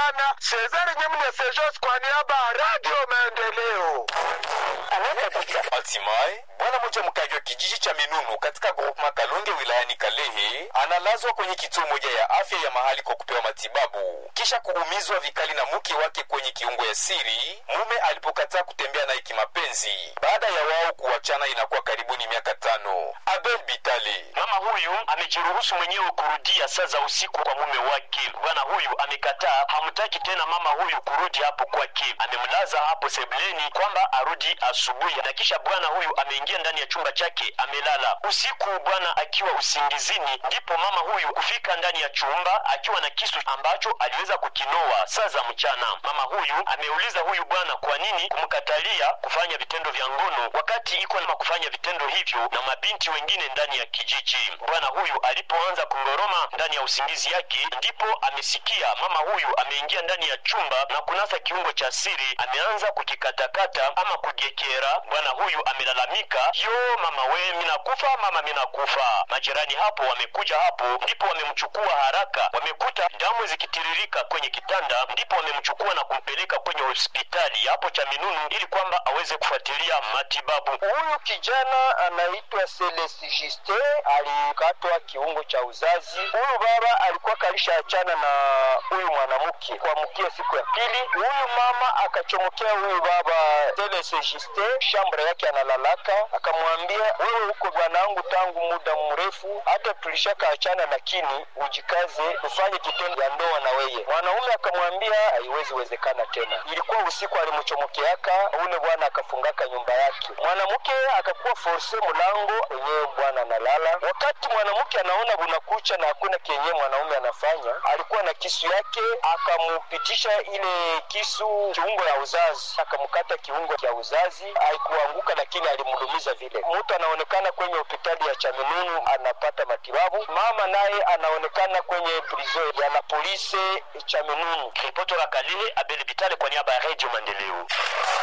sana Cesar Nyamune Sejos kwa niaba ya Radio Maendeleo. Hatimaye bwana mmoja mkaji wa kijiji cha Minunu katika groupema Kalonge wilayani Kalehe analazwa kwenye kituo moja ya afya ya mahali kwa kupewa matibabu kisha kuumizwa vikali na mke wake kwenye kiungo ya siri mume alipokataa kutembea naye kimapenzi baada ya wao kuachana inakuwa karibuni miaka tano. Abel Bitale Mama huyu amejiruhusu mwenyewe kurudia saa za usiku kwa mume wake. Bwana huyu amekataa, hamtaki tena mama huyu kurudi hapo kwake. Amemlaza hapo sebuleni kwamba arudi asubuhi, na kisha bwana huyu ameingia ndani ya chumba chake amelala. Usiku bwana akiwa usingizini, ndipo mama huyu kufika ndani ya chumba akiwa na kisu ambacho aliweza kukinoa saa za mchana. Mama huyu ameuliza huyu bwana kwa nini kumkatalia kufanya vitendo vya ngono wakati iko na kufanya vitendo hivyo na mabinti wengine ndani ya kijiji. Bwana huyu alipoanza kungoroma ndani ya usingizi yake, ndipo amesikia mama huyu ameingia ndani ya chumba na kunasa kiungo cha siri, ameanza kukikatakata ama kugekera. Bwana huyu amelalamika, yo mama we, minakufa mama, minakufa. Majirani hapo wamekuja hapo, ndipo wamemchukua haraka, wamekuta damu zikitiririka kwenye kitanda, ndipo wamemchukua na kumpeleka kwenye hospitali hapo cha Minunu ili kwamba aweze kufuatilia matibabu. Huyu kijana anaitwa Celeste Justin, alikatwa kiungo cha uzazi. Huyu baba alikuwa kalishaachana na huyu mwanamke kwa mkia siku ya pili. Huyu mama akachomokea huyu baba Celeste Justin shambra yake analalaka, akamwambia wewe huko bwanangu tangu muda mrefu, hata tulishakaachana, lakini ujikaze ufanye kitendo ya ndoa na weye. Mwanaume akamwambia haiwezi wezekana tena. Ilikuwa usiku, alimchomokeaka ule bwana akafungaka nyumba yake. Mwanamke akakuwa force mlango wenyewe bwana analala. Wakati mwanamke anaona bunakucha na hakuna kenye mwanaume anafanya, alikuwa na kisu yake, akamupitisha ile kisu kiungo ya uzazi, akamkata kiungo cha uzazi. Haikuanguka, lakini alimlumiza vile. Mtu anaonekana kwenye hospitali ya Chaminunu anapata matibabu, mama naye anaonekana kwenye prison ya la polisi Chaminunu. Ripoti la Kalehe, Abel Bitale kwa niaba ya Radio Maendeleo.